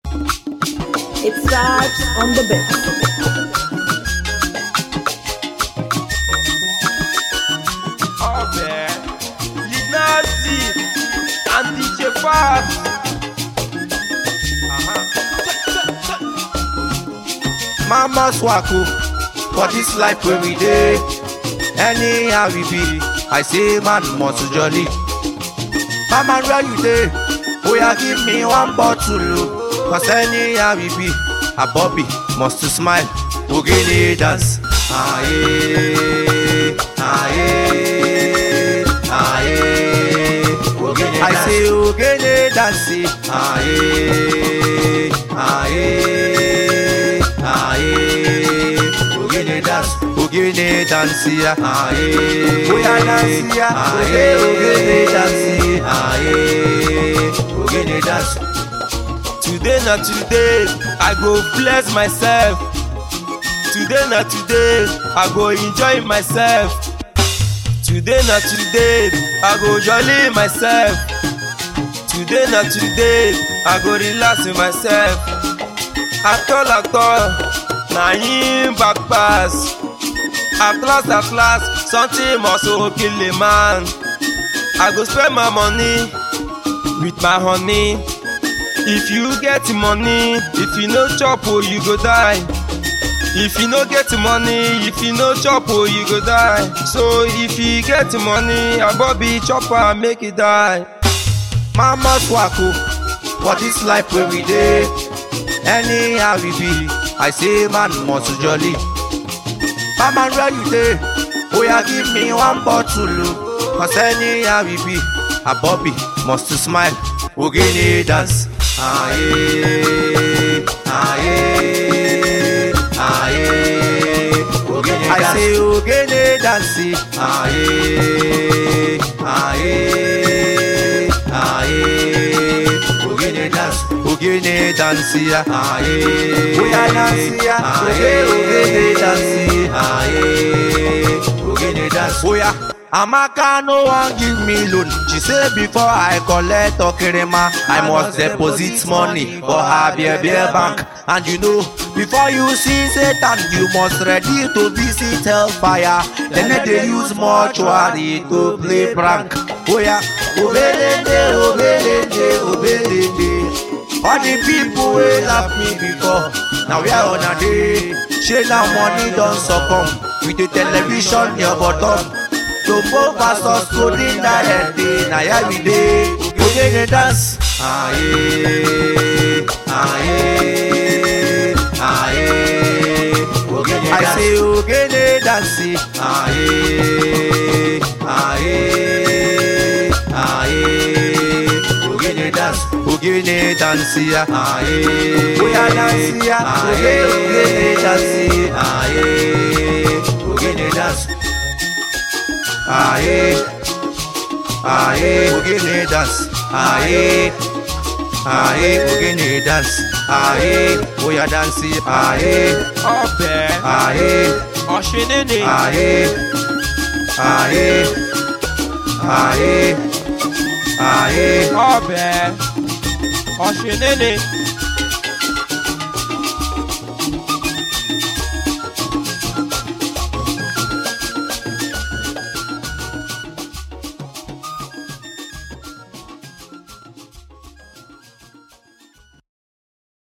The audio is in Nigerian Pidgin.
It starts on the bit. ọbẹ̀ linazi and dj fat. Mama swako for this life wey we dey. Anyhow we be, I say man must jolly. Mama where you dey? Oya give me one bottle o. Cause anyhow we be, a Bobby must smile. Ogene dance. Aye, aye, aye. Ogene I say ogene dance. Aye, aye, aye. Ogene dance, ogene dance ya. Aye, oya dance ya. Aye, ogene dance. Aye, ogene dance. today na today i go bless myself today na today i go enjoy myself today na today i go jolly myself today na today i go relax with myself atol atol na him back pass at last at last something must go kill a man i go spend my money with my honey if you get money if you no chop o you go die if you no get money if you no chop o you go die so if you get money abobi chop am make e die. Mama swako for this life wey we dey. Anyhow we be, I say man must jolly. Mama where you dey? Oya give me one bottle o. Cause anyhow we be, a Bobby must smile. Ogene dance. Aye, aye, aye. Ogene I say ogene dance. Aye, aye, aye. Ogene dance, ogene dance ya. Aye, oya dance ya. Oye, ogene dance. Aye, ogene dance. Oya. Amaka no wan give me loan. She say before I collect okerema, I must deposit money for her beer beer bank. And you know, before you see Satan, you must ready to visit hellfire. Then they use mortuary to play prank. Oh yeah, obelende, obelende, obelende. All the people wey laugh me before, now we are on a day. Shey now money don succumb with the television your bottom. Topo pastors coding directly, na here we dey. Ogene dance. Aye, aye, aye. Ogene I say ogene dance. Aye, aye, aye. Ogene dance, ogene dance ya. Aye, oya dance ya. Oye, ogene dance. Aye, ogene dance. Aye, aye, ogene dance. Aye, aye, ogene dance. Aye, oya dance. Aye, ọbẹ̀ aye, ọ̀ṣinínì aye, aye, aye, aye. ọbẹ̀ ọ̀ṣinínì